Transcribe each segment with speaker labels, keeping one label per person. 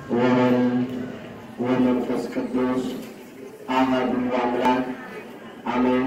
Speaker 1: ወወልድ ወመንፈስ ቅዱስ አሐዱ አምላክ አሜን።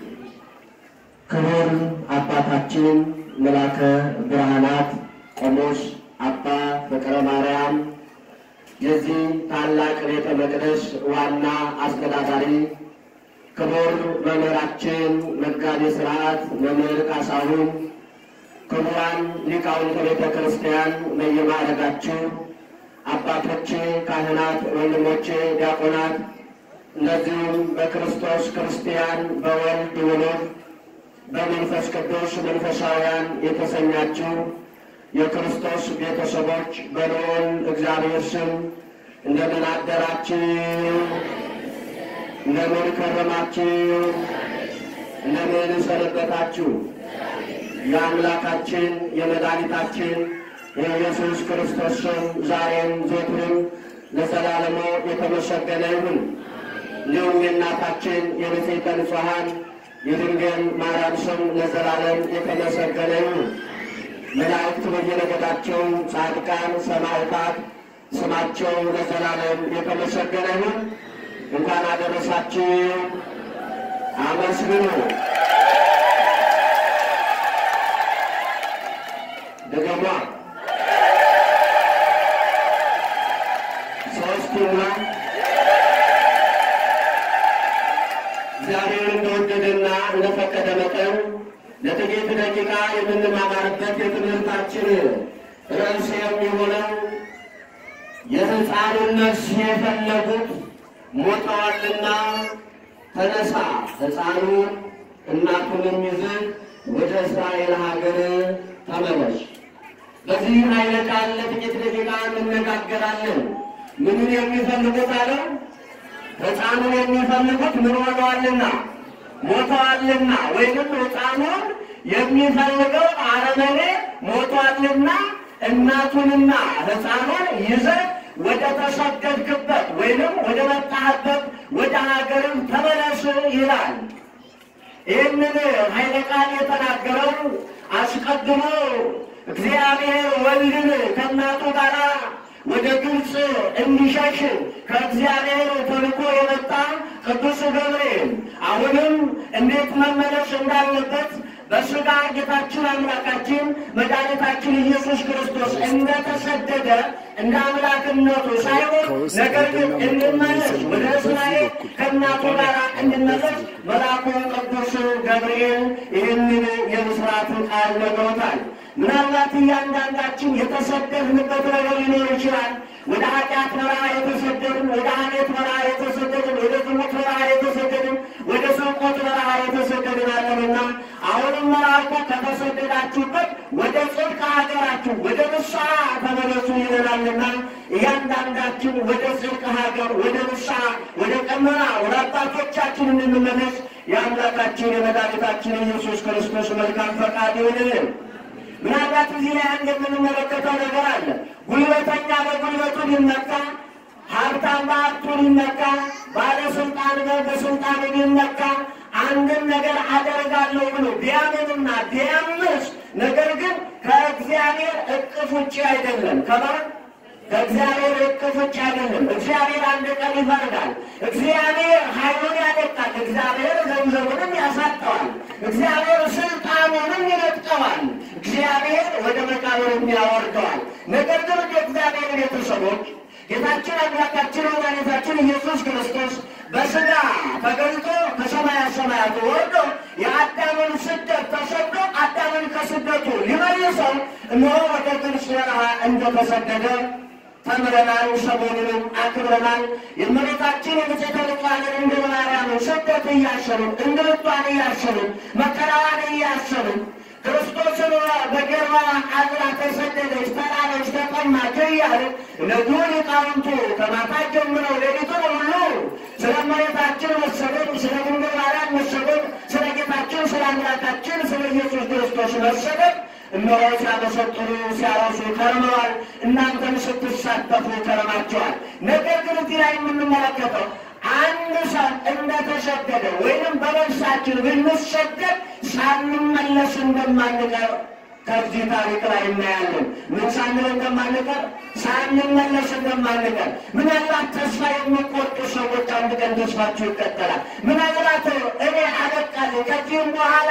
Speaker 1: ክቡር አባታችን መላከ ብርሃናት ቆሞስ አባ ፍቅረ ማርያም የዚህ ታላቅ ቤተ መቅደስ ዋና አስተዳዳሪ፣ ክቡር መምህራችን መጋቤ ሥርዓት መምህር ካሳሁን፣ ክቡራን ሊቃውንተ ቤተ ክርስቲያን በየማዕረጋችሁ አባቶቼ ካህናት፣ ወንድሞቼ ዲያቆናት፣ እንደዚሁም በክርስቶስ ክርስቲያን በወልድ ውሉድ በመንፈስ ቅዱስ መንፈሳውያን የተሰኛችሁ የክርስቶስ ቤተሰቦች በልዑል እግዚአብሔር ስም እንደምን አደራችሁ? እንደምን ከረማችሁ? እንደምን ሰነበታችሁ? የአምላካችን የመድኃኒታችን የኢየሱስ ክርስቶስ ስም ዛሬም ዘወትርም ለዘላለሙ የተመሰገነ ይሁን። እንዲሁም የእናታችን የንጽሕተ ንጹሐን የድንግል ማርያም ስም ለዘላለም የተመሰገነ ይሁን። መላእክት በየነገዳቸው፣ ጻድቃን፣ ሰማዕታት ስማቸው ለዘላለም የተመሰገነ ይሁን። እንኳን አደረሳችሁ። አመስግኑ። ድገሟ ሶስቱና እግዚአብሔር እንደወደደና እንደፈቀደ መጠን ለጥቂት ደቂቃ የምንማማርበት የትምህርታችን ርዕስ የሚሆነው የሕፃኑን ነፍስ የፈለጉት ሞተዋልና ተነሳ፣ ሕፃኑን እናቱንም ይዘህ ወደ እስራኤል ሀገር ተመለስ። በዚህ ኃይለ ቃል ለጥቂት ደቂቃ እንነጋገራለን። ምንን የሚፈልጉት አለው? ሕፃኑን የሚፈልጉት ምን ሆነዋልና ሞተዋልና ወይንም ሕፃኑን የሚፈልገው አረመኔ ሞቷልና እናቱንና ሕፃኑን ይዘህ ወደ ተሰደድክበት ወይንም ወደ መጣህበት ወደ ሀገርም ተመለስ ይላል። ይህንን ኃይለ ቃል የተናገረው አስቀድሞ እግዚአብሔር ወልድን ከእናቱ ጋር ወደ ግብፅ እንዲሸሽ ከእግዚአብሔር ተልኮ የመጣ ቅዱስ ገብርኤል አሁንም እንዴት መመለስ እንዳለበት በሥጋ ጌታችን አምላካችን መድኃኒታችን ኢየሱስ ክርስቶስ እንደተሰደደ እንደ አምላክነቱ ሳይሆን ነገር ግን እንመለስ ወደ እስራኤል ከእናቱ ጋር እንድመለስ መልአኩ ቅዱስ ገብርኤል ይህንን የምስራት ቃል ነግሮታል። ምናልባት እያንዳንዳችን የተሰደድንበት ነገር ሊኖር ይችላል። ወደ ኃጢአት በረሃ የተሰደድን፣ ወደ ሐሜት በረሃ የተሰደድን፣ ወደ ዝሙት በረሃ የተሰደድን፣ ወደ ስርቆት በረሃ የተሰደድን አለንና አሁንም መልአኩ ከተሰደዳችሁበት ወደ ጽድቅ ሀገራችሁ ወደ ንስሐ ተመለሱ ይለናልና እያንዳንዳችን ወደ ጽድቅ ሀገር ወደ ንስሐ ወደ ቀመና ወደ አባቶቻችን እንድንመለስ የአምላካችን የመድኃኒታችን ኢየሱስ ክርስቶስ መልካም ፈቃድ ይሆንልን። ምናልባት እዚህ ላይ አንድ የምንመለከተው ነገር አለ። ጉልበተኛ በጉልበቱ ሊመካ፣ ሀብታም በሀብቱ ሊመካ፣ ባለስልጣን በስልጣኑ ሊመካ አንድን ነገር አደርጋለሁ ብሎ ቢያምንና ቢያምስ ነገር ግን ከእግዚአብሔር እቅፍ ውጭ አይደለም ከማን ከእግዚአብሔር እቅፍ ውጭ አይደለም። እግዚአብሔር አንድ ቀን ይፈርዳል። እግዚአብሔር ኃይሉን ያደቃል። እግዚአብሔር ገንዘቡንም ያሳጠዋል። እግዚአብሔር ስልጣኑንም ይነጥቀዋል። እግዚአብሔር ወደ መቃብርም ያወርደዋል። ነገር ግን የእግዚአብሔር ቤተሰቦች ጌታችን አምላካችን መድኃኒታችን ኢየሱስ ክርስቶስ በሥጋ ተገልጦ ከሰማያ ሰማያት ወርዶ የአዳምን ስደት ተሰዶ አዳምን ከስደቱ ሊመልሰው እነሆ ወደ ግብፅ በረሃ እንደተሰደደ ተምረናል። ሰሞኑንም አክብረናል። የእመቤታችን የንጽሕተ ንጹሐን ድንግል ማርያምን ስደት እያሰብን እንግልቷን እያሰብን መከራዋን እያሰብን ክርስቶስን በጀርባዋ አዝላ ተሰደደች፣ ተራበች፣ ተጠማች እያልን እነዚሁ ሊቃውንቱ ከማታ ጀምረው ሌሊቱን ሁሉ ስለ እመቤታችን መሰደድ፣ ስለ ድንግል ማርያም መሰደድ፣ ስለ ጌታችን ስለ አምላካችን ስለ ኢየሱስ ክርስቶስ መሰደድ እነሆ ሲያመሰጥሩ ሲያወሱ ከርመዋል። እናንተም ስትሳተፉ ከርማቸዋል። ነገር ግን እዚህ ላይ የምንመለከተው አንድ ሰው እንደተሰደደ ወይንም በነፍሳችን ብንሰደድ ሳንመለስ እንደማንቀር ከዚህ ታሪክ ላይ እናያለን። ምን ሳንል እንደማንቀር ሳንመለስ እንደማንቀር ምናልባት ተስፋ የሚቆርጡ ሰዎች አንድ ቀን ተስፋቸው ይቀጠላል። ምናልባት እኔ አበቃለሁ ከዚህም በኋላ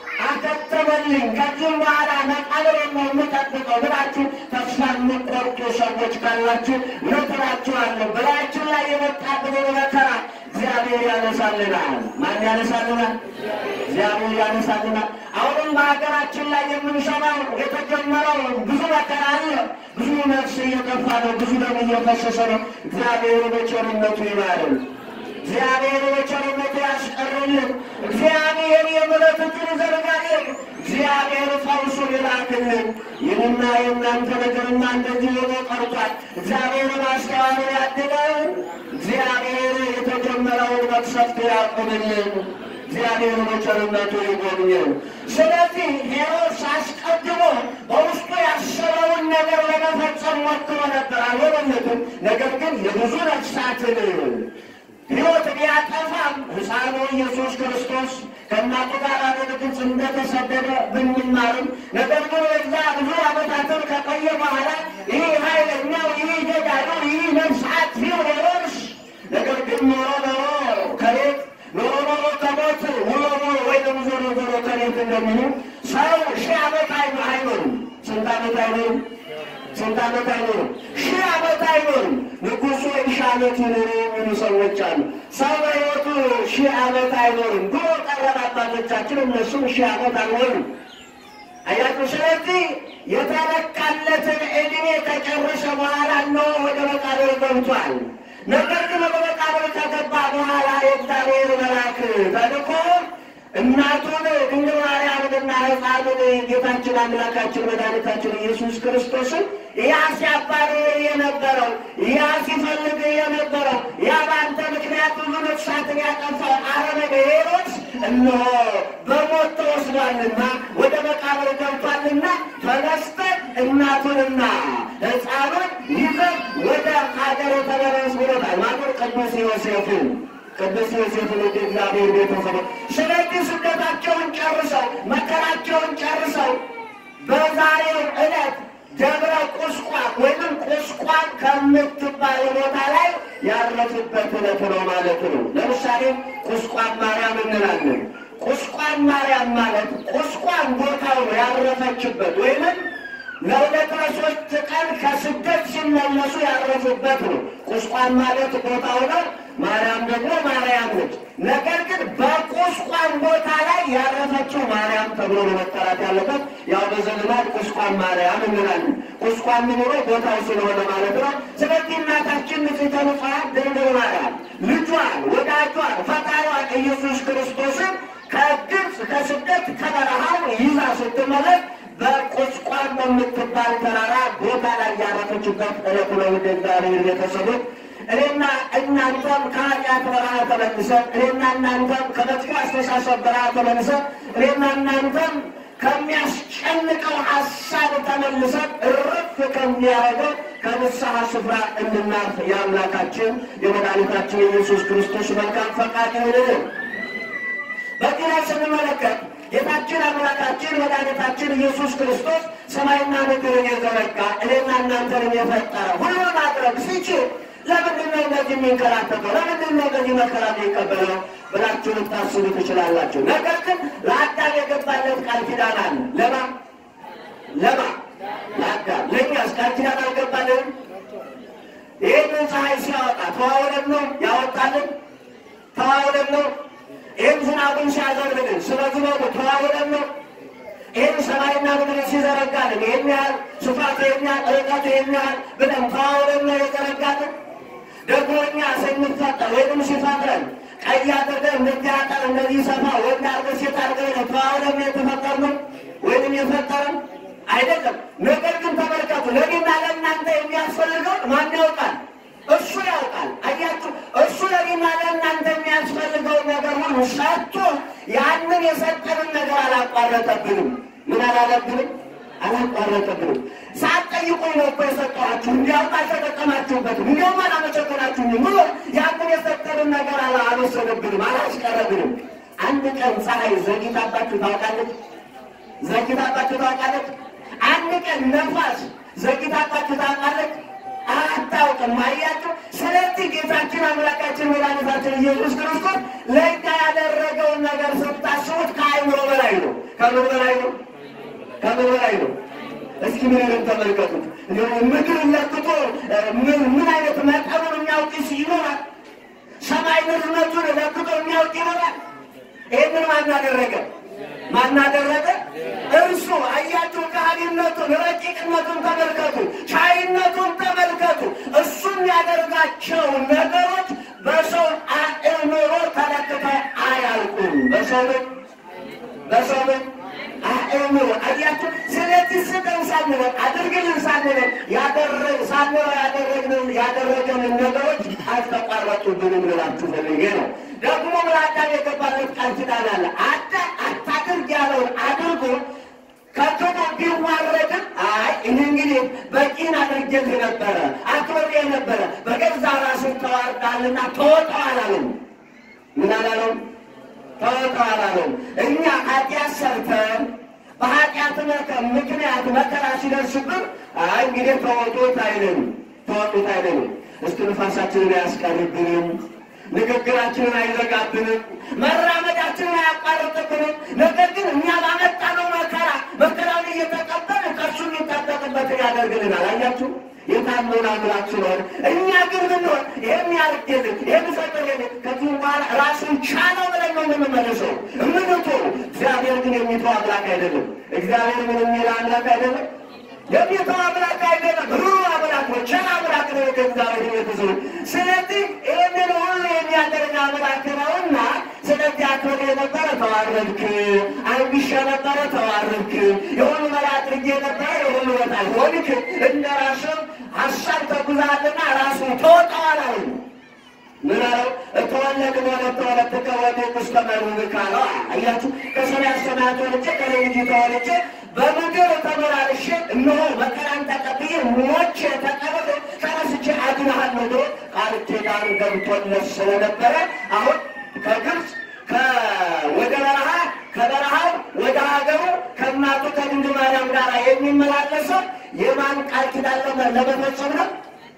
Speaker 1: አከተመልኝ ከዚህም በኋላ መቃብር ነው የምጠብቀው ብላችሁ ተስፋ የምትቆርጡ ሰዎች ካላችሁ እነግራችኋለሁ በላያችን ላይ የመጣብንን መከራ እግዚአብሔር ያነሳልናል። ማን ያነሳልናል? እግዚአብሔር ያነሳልናል። አሁንም በሀገራችን ላይ የምንሰማው የተጀመረው ብዙ መከራ አለ። ብዙ ነፍስ እየጠፋ ነው። ብዙ ደም እየፈሰሰ ነው። እግዚአብሔር በቸርነቱ ይማረን። እግዚአብሔር በቸርነቱ ያስቀርልን። እግዚአብሔር የምሕረት እጁን ይዘርጋልን። እግዚአብሔር ፈውሱን ይላክልን። ይህንና የእናንተ ነገርና እንደዚህ ሆኖ ቀርቷል። እግዚአብሔር ማስተዋሉን ያድለን። እግዚአብሔር የተጀመረውን መቅሰፍት ያቁምልን። እግዚአብሔር በቸርነቱ ይጎብኘን። ስለዚህ ሄሮድስ አስቀድሞ በውስጡ ያሰበውን ነገር ለመፈጸም ሞክሮ ነበር፣ አልሆነለትም። ነገር ግን የብዙ ነፍሳትን ሕይወት ቢያጠፋም ሕፃኑ ኢየሱስ ክርስቶስ ከእናቱ ጋር ወደ ግብፅ እንደተሰደደ ብንማርም ነገር ግን ወዛ ብዙ ዓመታትን ከቆየ በኋላ ይህ ኃይለኛው ይህ ገዳዩ ይህ ነፍስ አጥፊው ሄሮድስ ነገር ግን ኖሮ ኖሮ ከቤት ኖሮ ኖሮ ከሞት ውሎ ውሎ ወይም ዞሮ ዞሮ ከቤት እንደሚሉ ሰው ሺህ ዓመት አይኖርም። ስንት ዓመት አይኖርም? ስንት ዓመት አይኖርም? ሺህ ዓመት አይኖርም። ንጉሱ ሺህ ዓመት ይኖሩ የሚሉ ሰዎች አሉ። ሰው በሕይወቱ ሺህ ዓመት አይኖርም። ድሮ ቀረብ አባቶቻችን እነሱም ሺህ ዓመት አልኖሩም። አያችሁ። ስለዚህ የተለካለትን ዕድሜ ከጨረሰ በኋላ ነው ወደ መቃብር ገብቷል። ነገር ግን ወደ መቃብር ከገባ በኋላ የእግዚአብሔር መልአክ ተልኮ እናቱን ድንግል ማርያምንና ሕፃኑን ጌታችን አምላካችን መድኃኒታችን ኢየሱስ ክርስቶስን ያ ሲያባርር የነበረው ያ ሲፈልግ የነበረው ያ በአንተ ምክንያት ብዙ ነፍሳትን ያጠፋው አረመኔ ሄሮድስ እነሆ በሞት ተወስዷልና ወደ መቃብር ገብቷልና ተነስተን እናቱንና ሕፃኑን ይዘን ወደ ሀገር ተመለስ ብሎታል። ማኖር ቅዱስ ዮሴፍን ቅዱስ ዮሴፍን ወደ እግዚአብሔር ቤተሰቦች ስለዚህ ስደታቸውን ጨርሰው መከራቸውን ጨርሰው በዛሬው ዕለት ደብረ ቁስቋም ወይም ቁስቋም ከምትባል ቦታ ላይ ያረፉበት ዕለት ነው ማለት ነው። ለምሳሌ ቁስቋም ማርያም እንላለን። ቁስቋም ማርያም ማለት ቁስቋም ቦታው ነው ያረፈችበት ወይም ለሁለት ለሶስት ቀን ከስደት ሲመለሱ ያረፉበት ነው። ቁስቋም ማለት ቦታው ነው። ማርያም ደግሞ ማርያም ነች። ነገር ግን በቁስቋም ቦታ ላይ ያረፈችው ማርያም ተብሎ ነው መጠራት ያለበት። ያው በዘልማድ ቁስቋም ማርያም እንላለን። ቁስቋም ምኖሮ ቦታው ስለሆነ ማለት ነው። ስለዚህ እናታችን ንጽሕተ ንጹሐን ድንግል ማርያም ልጇን፣ ወዳጇን፣ ፈጣሪዋን ኢየሱስ ክርስቶስን ከግብፅ ከስደት ከበረሃው ይዛ ስትመለስ በቁስቋም በምትባል ተራራ ቦታ ላይ ያረፈችበት ዕለት ነው። ወደ እግዚአብሔር ቤተሰቦች እኔና እናንተም ከኃጢአት በረሃ ተመልሰን እኔና እናንተም ከመጥፎ አስተሳሰብ በረሃ ተመልሰን እኔና እናንተም ከሚያስጨንቀው ሀሳብ ተመልሰን እርፍ ከሚያደርገው ከንስሐ ስፍራ እንድናርፍ የአምላካችን የመድኃኒታችን የኢየሱስ ክርስቶስ መልካም ፈቃድ ይሁንልን። በዚህ ላይ ስንመለከት ጌታችን አምላካችን መድኃኒታችን ኢየሱስ ክርስቶስ ሰማይና ምድርን የዘረጋ እኔና እናንተንም የፈጠረ ሁሉን ማድረግ ሲችል ለምንድን ነው እንደዚህ የሚንከራተተው? ለምንድን ነው እንደዚህ መከራ የሚቀበለው ብላችሁ ልታስቡ ትችላላችሁ። ነገር ግን ለአዳም የገባለት ቃል ኪዳን አለ። ለማ ለማ ለአዳም ለእኛስ ቃል ኪዳን አልገባልንም? ይህንን ፀሐይ ሲያወጣ ተዋውለን ነው ያወጣልን? ተዋውለን ነው ይህን ዝናቡን ሲያዘንብልን ስለ ዝናቡ ተዋውለን ነው። ይህን ሰማይና ምድር ሲዘረጋልን ይህን ያህል ስፋቱ ይህን ያህል ርቀቱ ይህን ያህል ብለን ተዋውለን ነው የዘረጋልን። ደግሞ እኛ ስንፈጠር ወይም ሲፈጥረን ቀይ አድርገን እንደዚህ አጠር እንደዚህ ሰፋ ወንድ አድርገን ሴት አድርገን ነው ተዋውለን ነው የተፈጠርነው ወይም የፈጠረን አይደለም። ነገር ግን ተመልከቱ፣ ለእኔና ለእናንተ የሚያስፈልገውን ማን ያውቃል? እሱ ያውቃል። አያችሁ፣ እሱ ለእኔና ለእናንተ የሚያስፈልገውን ነገር ሁሉ ሰጥቶ ያንን የሰጠንን ነገር አላቋረጠብንም። ምን አላለብንም? አላቋረጠብንም። ሳትጠይቁኝ ነው እኮ የሰጠኋችሁ፣ እንዲያውም አልተጠቀማችሁበትም፣ እንዲያውም አላመሰገናችሁኝም ብሎ ያንን የሰጠንን ነገር አላ- አልወሰደብንም፣ አላስቀረብንም። አንድ ቀን ፀሐይ ዘግይታባችሁ ታውቃለች? ዘግይታባችሁ ታውቃለች? አንድ ቀን ነፋስ ዘግታባችሁ ታውቃለች? አታውቅም። አያችሁ። ስለዚህ ጌታችን አምላካችን መድኃኒታችን ኢየሱስ ክርስቶስ ለእኛ ያደረገውን ነገር ስታስቡት ከአይምሮ በላይ ነው። ከምን በላይ ነው? ከምን በላይ ነው? እስኪ ምንን ተመልከቱት። ምድር ለክቶ ምን አይነት መጠኑን የሚያውቅ ይኖራል? ሰማይ ርዝመቱን ለክቶ የሚያውቅ ይኖራል? ይህንን ማናደረገ ማናደረገ እርሱ። አያችሁ፣ ካህሊነቱን ረቂቅነቱን ተመልከቱ፣ ቻይነቱን ተመልከቱ። እሱ የሚያደርጋቸው ነገሮች በሰው አእምሮ ተለክተው አያልቁም። በሰው ልጅ በሰው ልጅ አእምሮ አያችሁ። ስለዚህ ስጠን ሳንለው አድርግልን ሳንለው ያደረግ ሳንለው ያደረግንን ያደረገንን ነገሮች አልተቋረጡብንም ልላችሁ ፈልጌ ነው። ደግሞ ለአዳም የገባለት ቃል ኪዳን አለ። አዳም አታድርግ ያለውን አድርጎ ከክዶ ቢዋረድም አይ እኔ እንግዲህ በቂን አድርጌልህ ነበረ አክብሬ ነበረ በገዛ ራስህ ተዋርዳልና ተወጣው አላለም። ምን አላለም? ተወጣው አላለም። እኛ ኃጢአት ሰርተን በኃጢአት ምክንያት መከራ ሲደርስብን አይ እንግዲህ ተወጡት አይልም፣ ተወጡት አይልም። እስትንፋሳችንን አያስቀርብንም፣ ንግግራችንን አይዘጋብንም፣ መራመዳችንን አያቋርጥብንም። ነገር ግን እኛ ባመጣነው መከራ መከራውን እየተቀበል ከእሱ የሚጠበቅበትን ያደርግልናል። አያችሁ የታመን አምላክ ስለሆነ እኛ ግን ብንሆን ይህን ያርግልን ይህን ፈቅድልን ከዚህ በኋላ ራሱን ቻለው ብለን ነው የምንመልሰው እምንቶ እግዚአብሔር ግን የሚተው አምላክ አይደለም። እግዚአብሔር ምን የሚል አምላክ አይደለም። የሚተው አምላክ አይደለም። ሩሩ አምላክ ነው። ቸር አምላክ ነው። ከእግዚአብሔር የተሰሩ ስለዚህ ይህንን ሁሉ የሚያደርግ አምላክ ነውና ስለዚህ አክብሬ የነበረ ተዋረድክ፣ አንግሼ ነበረ ተዋረድክ፣ የሁሉ በላይ አድርጌ ነበረ የሁሉ በታች ሆንክ፣ እንደ ራስህ ሀሳብ ተጉዛልና ራሱን ተወጣዋል አሉ። ምን አለው? እተወለድ ወለተ ወለትከ ወዴት ውስጥ ተመርምር ካለው አያችሁ፣ ከሰማያት ሰማያት ወልጄ ከልጅ ተወልጄ በምድር ተመላልሼ እነሆ መከራን ተቀብዬ ሞቼ ተቀብሬ ተነስቼ አድንሃለሁ ብሎ ቃል ኪዳን ገብቶለት ስለነበረ አሁን ከግብፅ ወደ በረሃ ከበረሃው ወደ ሀገሩ ከእናቱ ከድንግል ማርያም ጋር የሚመላለሰው የማን ቃል ኪዳን ለመፈጸም ነው?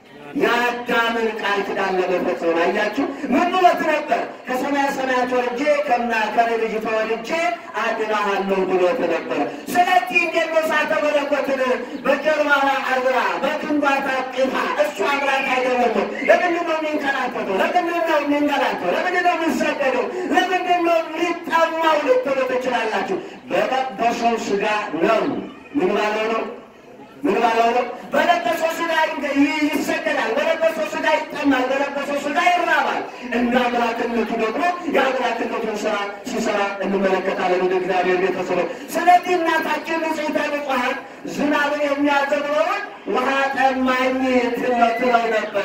Speaker 1: የአዳምን ቃል ኪዳን ለመፈጸም አያችሁ። ምን ብሎት ነበር? ከሰማያ ሰማያት ወርጄ ከና ከኔ ልጅ ተወልጄ አድናሃለሁ ብሎት ነበረ። ስለዚህ እንዴት ነው እሳተ መለኮትን በጀርባዋ አርብራ በክንዷ ታቅፋ እሱ አምላክ አይደለም? ለምንድን ነው የሚንከራተተው? ለምንድን ነው የሚንገላተው? ለምንድን ነው የሚሰደደው? ለምንድን ነው የሚጠማው ልትሉ ትችላላችሁ። በለበሰው ስጋ ነው። ምን ባለው ነው ምን ባለው ነው? በለበሰው ስጋ ይሰደዳል፣ በለበሰው ስጋ ይጠማል፣ በለበሰው ስጋ ይራባል። እንደ አምላክነቱ ደግሞ የአምላክነቱን ስራ ሲሰራ እንመለከታለን። ወደ እግዚአብሔር ቤተሰብ ስለዚህ እናታችን ንጽሕተ ንጹሐን ዝናብን የሚያዘንበውን ውሃ ጠማኝ ትለው ነበረ።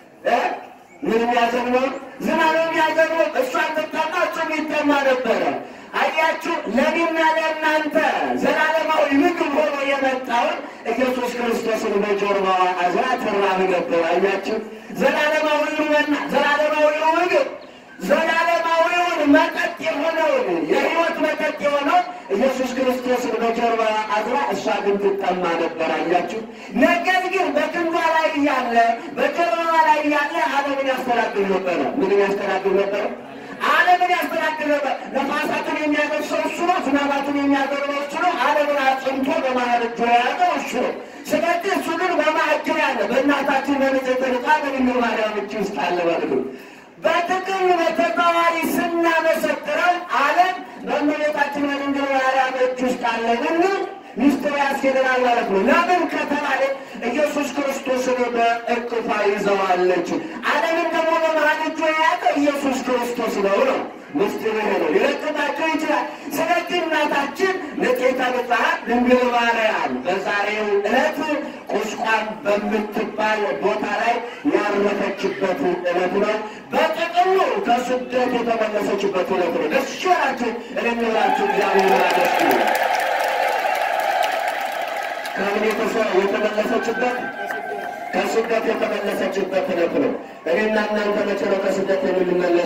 Speaker 1: ምን የሚያዘንበው ዝናብ የሚያዘንበው እሷ ትጠማ እሱም ይጠማ ነበረ። አያችሁ ለኔና ለእናንተ ዘላለማዊ ምግብ ሆኖ የመጣውን ኢየሱስ ክርስቶስን በጀርባዋ አዝራ ትራብ ነበር። አያችሁ ዘላለማዊው መና፣ ዘላለማዊው ምግብ፣ ዘላለማዊውን መጠጥ የሆነውን የሕይወት መጠጥ የሆነው ኢየሱስ ክርስቶስን በጀርባዋ አዝራ እሷ ግን ትጠማ ነበር። አያችሁ ነገር ግን በክንዷ ላይ እያለ በጀርባዋ ላይ እያለ ዓለምን ያስተዳድር ነበረ። ምንም ያስተዳድር ነበረ ዓለምን ያስተዳድር ነበር። ነፋሳትን የሚያደርሰው እሱ ነው። ዝናባትን የሚያደርገው እሱ ነው። ዓለምን አጽንቶ በመሃል እጁ የያዘው እሱ ነው። ስለዚህ እሱ ግን በማዕከል ያለ በእናታችን በንጽሕተ ንጹሐን በድንግል ማርያም እጅ ውስጥ አለ ማለት ነው። በጥቅል በተዘዋዋሪ ስናመሰክረው ዓለም በእመቤታችን በድንግል ማርያም እጅ ውስጥ አለ ብንል ሚስጥር ያስኬደናል ማለት ነው። ለምን ከተባለ ኢየሱስ ክርስቶስን በእቅፏ ይዘዋለች። ዓለምን ደግሞ በመሃል እጁ የያዘ ኢየሱስ ክርስቶስ ነው ነው ምስጢር ይሄ ነው። ሊለቅባቸው ይችላል። ስለዚህ እናታችን ንጽሕተ ንጹሐን ድንግል ማርያም በዛሬው ዕለት ቁስቋም በምትባል ቦታ ላይ ያረፈችበት ዕለት ነው። በጥቅሉ ከስደት የተመለሰችበት ዕለት ነው። ደስ ይላችሁ እልምላችሁ እግዚአብሔር ያመስግኑ። ከምን የተመለሰችበት ከስደት የተመለሰችበት ዕለት ነው። እኔና እናንተ መቼ ነው ከስደት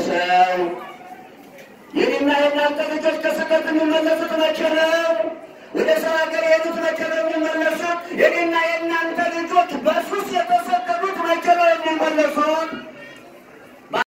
Speaker 1: የምንመለሰው? የኔና የእናንተ ልጆች ከስደት የሚመለሱት መቼ ነው? ወደ ሰው ሀገር የሄዱት መቼ ነው የሚመለሱት? የኔና የእናንተ ልጆች በሱስ የተሰደዱት መቼ ነው